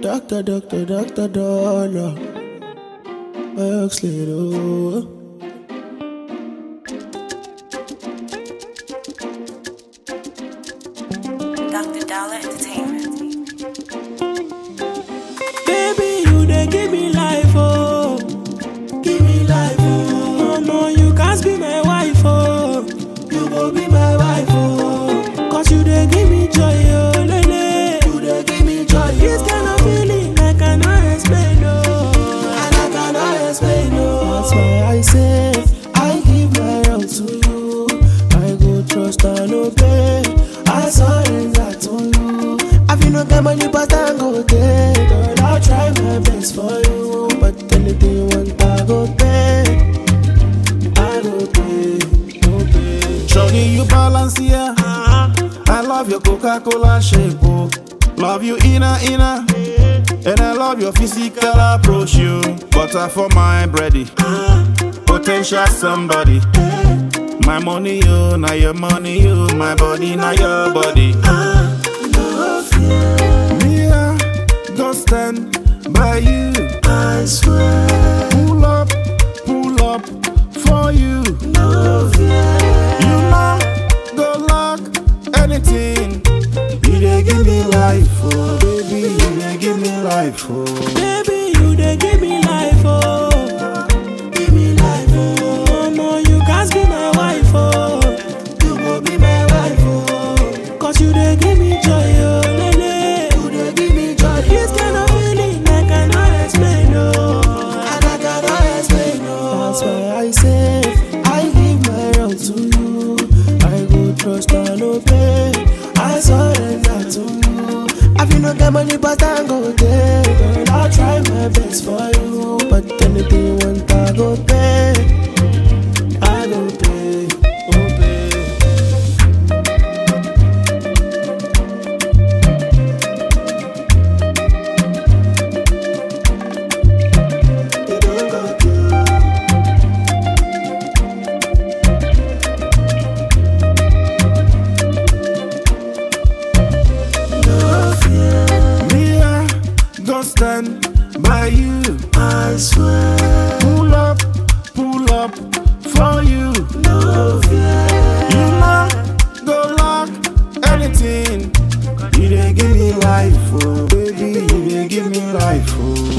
Doctor, doctor, doctor, dollar. Works little. Dr. Dollar Entertainment. Baby, you dey give me life, oh. Give me life, oh. No, you can't be my wife, oh. You go be my wife, oh. Cause you dey give me joy, oh, lele. You dey give me joy, This kind of feeling I cannot explain, oh. And I cannot explain, oh. That's why I say, I give my all to you. I go trust and obey. I surrender to you. I feel no get money, but I go take. Girl, I'll try my best for you. But anything you want, I go pay. I go pay, go pay. Shorty, you balance here. I love your Coca-Cola shape, oh. Love you inner, inner. And I love your physical approach, you. Butter for my bready. Potential somebody. My money, you. Now your money, you. My body, now your body. Me, I go stand by you. I swear, Pull up, pull up for you. no fear. You know, go lock anything. You dey give me life, oh baby. You dey give me life, oh. Baby, you dey give me life, oh. Give me life, oh. No, you can't be my wife, oh. You go be my wife, oh. Cause you dey give me joy, oh, lele. You dey give me joy. This kind of feeling I cannot explain, oh. And I cannot explain, oh. That's why I say, I give my all to you. I go trust and obey. I surrender to you. I feel no get money, but I go take. Girl, I'll try my best for you. But anything you want, I go pay. I go pay, go pay. You don't go do. No fear, Me, I go stand by you. I swear. Pull up, pull up for you. No fear. You know, go lock anything. You dey give me life, oh baby. You dey give me life, oh.